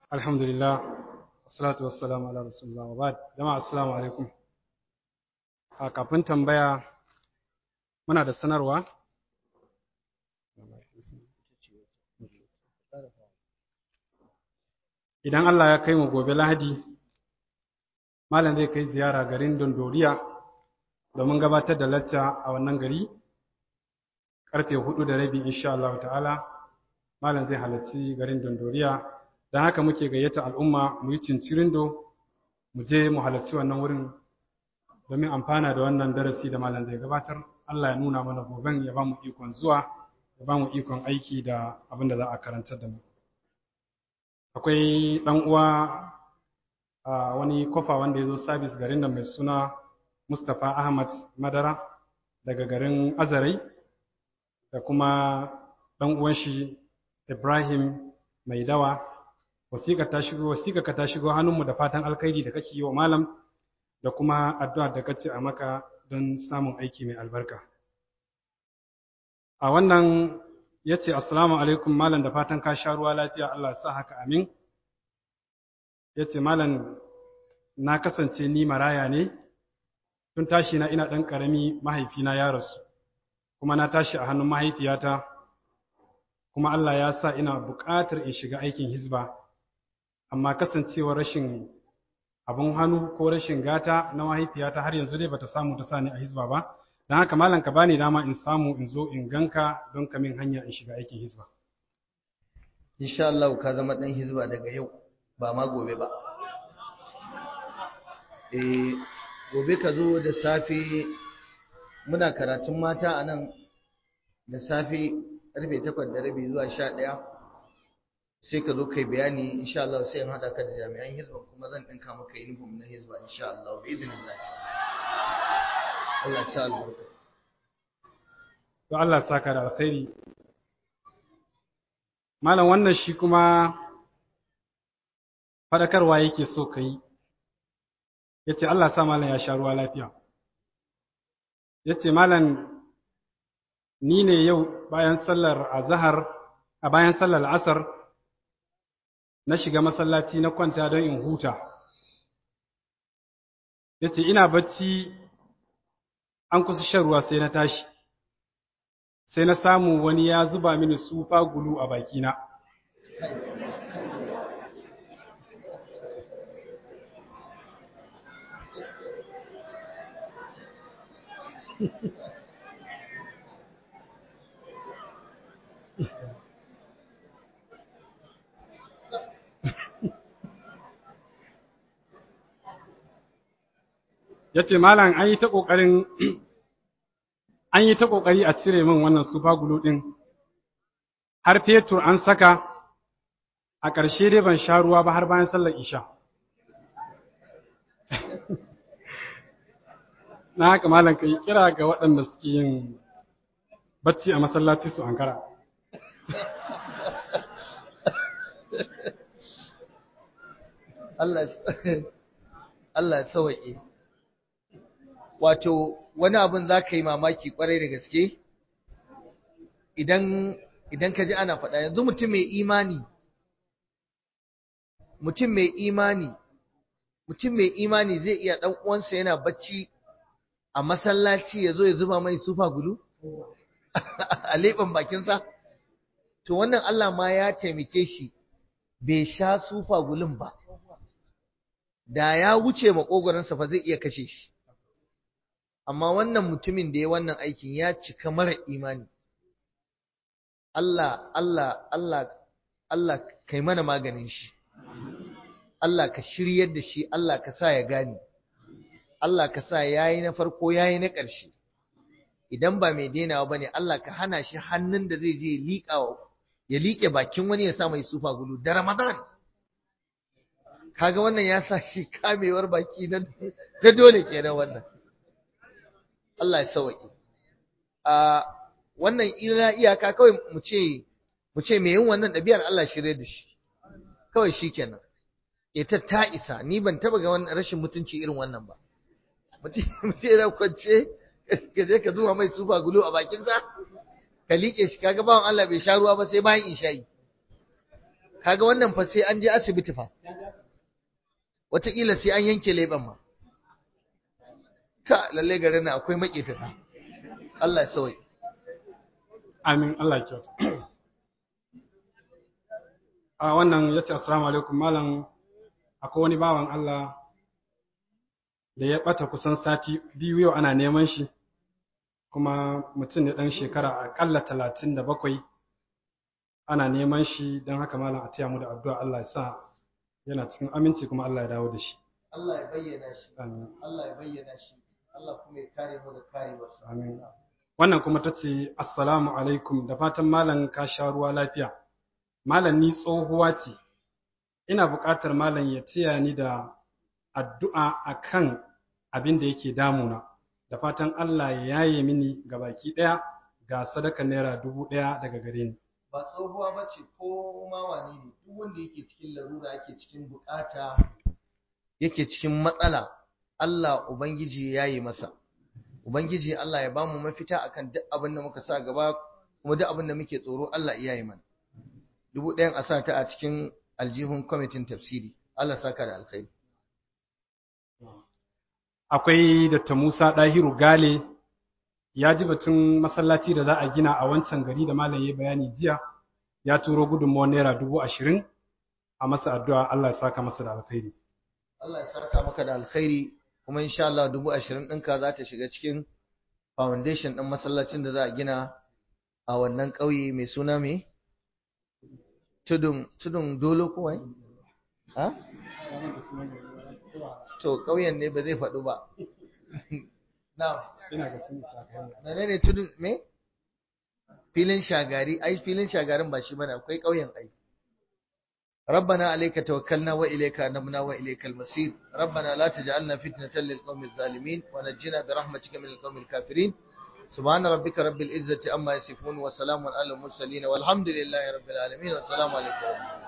alhamdulillah wassalatu wassalamu ala rasulillah wa ba'd jama'a assalamu alaikum a kafin tambaya muna da sanarwa idan Allah ya kai mu gobe Lahadi malam zai kai ziyara garin Dondoriya domin gabatar da lacca a wannan gari karfe hudu da rabi insha Allah ta'ala malam zai halarci garin Dondoriya don haka muke gayyata al'umma mu yi cincirindo mu je mu halarci wannan wurin domin amfana da wannan darasi da malam zai gabatar Allah ya nuna mana goben ya ba mu ikon zuwa ya ba mu ikon aiki da abin da za a karantar da mu akwai ɗan uwa a wani kofa wanda ya zo sabis garin da mai suna Mustapha Ahmad Madara daga garin Azarai da kuma ɗan uwan shi Ibrahim Mai Dawa wasiƙa ta shigo wasiƙa ka ta shigo hannunmu da fatan alkhairi da kake yi wa malam da kuma addu'a da kace a maka don samun aiki mai albarka a wannan yace assalamu alaikum malam da fatan ka sha ruwa lafiya Allah ya sa haka amin yace malam na kasance ni maraya ne tun tashi na ina ɗan ƙarami mahaifina ya rasu kuma na tashi a hannun mahaifiyata kuma Allah ya sa ina buƙatar in shiga aikin hizba amma kasancewar rashin abun hannu ko rashin gata na mahaifiyata har yanzu dai bata samu ta sani a hizba ba don haka malam ka bani dama in samu in zo in ganka don ka min hanya in shiga aikin hizba insha Allah ka zama dan hizba daga yau ba ma gobe ba eh gobe ka zo da safe muna karatun mata a nan da safe karfe 8 da rabi zuwa 11 sai ka zo kai bayani insha Allah sai in hada ka da jami'an hizba kuma zan dinka maka uniform na hizba insha Allah bi idnillah Allah ya sa albarka to Allah ya saka da alkhairi malam wannan shi kuma fadakarwa yake so kai yace Allah sa malam ya sha ruwa lafiya yace malam ni ne yau bayan sallar azhar a bayan sallar asar na shiga masallaci na kwanta don in huta yace ina bacci an kusa shan ruwa sai na tashi sai na samu wani ya zuba mini sufa gulu a bakina ya ce malam an yi ta ƙoƙarin an yi ta ƙoƙari a cire min wannan super glue ɗin har fetur an saka a ƙarshe dai ban sha ruwa ba har bayan sallar isha na haka malam ka yi kira ga waɗanda suke yin bacci a masallaci su ankara Allah ya sawaƙe wato wani abin za ka yi mamaki kwarai da gaske idan idan ka ji ana faɗa yanzu mutum mai imani mutum mai imani mutum mai imani zai iya ɗan uwansa yana bacci a masallaci ya zo ya zuba mai sufa gudu a leɓen bakinsa to wannan Allah ma ya taimake shi bai sha sufa gulun ba da ya wuce makogoransa fa zai iya kashe shi amma wannan mutumin da ya wannan aikin ya cika mara imani Allah Allah Allah Allah kai mana maganin shi Allah ka shiryar da shi Allah ka sa ya gane Allah ka sa yayi na farko yayi na ƙarshe idan ba mai denawa bane Allah ka hana shi hannun da zai je liƙa ya liƙe bakin wani ya sa mai sufa gulu da Ramadan kaga wannan ya sa shi kamewar baki na dole kenan wannan Allah ya sauke. A wannan ila iyaka kawai mu ce mu ce me yin wannan ɗabi'ar Allah shirye da shi. Kawai shikenan. Ita ta isa ni ban taba ga wannan rashin mutunci irin wannan ba. Mu ce da kwance ka je ka zuwa mai sufa gulu a bakin sa ka liƙe shi kaga bawan Allah bai sha ruwa ba sai bayan isha'i. kaga wannan fa sai an je asibiti fa wataƙila sai an yanke leɓen ma ka lalle garin nan akwai maƙetata Allah ya sauye amin Allah ya kyauta a wannan ya ce assalamu alaikum malam akwai wani bawan Allah da ya ɓata kusan sati biyu yau ana neman shi kuma mutum ne ɗan shekara aƙalla talatin da bakwai ana neman shi don haka malam a taya mu da addu'a Allah ya sa yana cikin aminci kuma Allah ya dawo da shi Allah ya bayyana shi amin Allah ya bayyana shi Allah kuma ya kare mu da karewarsa Amin. wannan kuma ta ce assalamu alaikum da fatan malam ka sha ruwa lafiya malam ni tsohuwa ce ina buƙatar malam ya taya ni da addu'a akan abin da yake damuna da fatan Allah ya yaye mini ga baki ɗaya ga sadaka naira dubu ɗaya daga gare ni ba tsohuwa ba ce ko ma wane ne duk wanda yake cikin larura yake cikin bukata yake cikin matsala Allah ubangiji ya yi masa ubangiji Allah ya bamu mafita akan duk abin da muka sa gaba kuma duk abin da muke tsoro Allah ya yi mana dubu ɗayan a sa ta a cikin aljihun kwamitin tafsiri Allah saka da alkhairi akwai Dr. Musa Dahiru Gale ya ji batun masallaci da za a gina a wancan gari da malam ya bayani jiya ya turo gudunmawar naira dubu ashirin a masa addu'a Allah ya saka masa da alkhairi. Allah ya saka maka da alkhairi kuma insha Allah dubu ashirin ɗinka za ta shiga cikin foundation ɗin masallacin da za a gina a wannan ƙauye mai suna mai tudun tudun dolo ko wai ha to ƙauyen ne ba zai faɗu ba na Ina ga sun isa kai. menene tudun me filin shagari ai filin shagarin ba shi bane akwai ƙauyen ai ربنا عليك توكلنا وإليك أنبنا وإليك المصير ربنا لا تجعلنا فتنة للقوم الظالمين ونجنا برحمتك من القوم الكافرين سبحان ربك رب العزة أما يصفون وسلام على المرسلين والحمد لله رب العالمين والسلام عليكم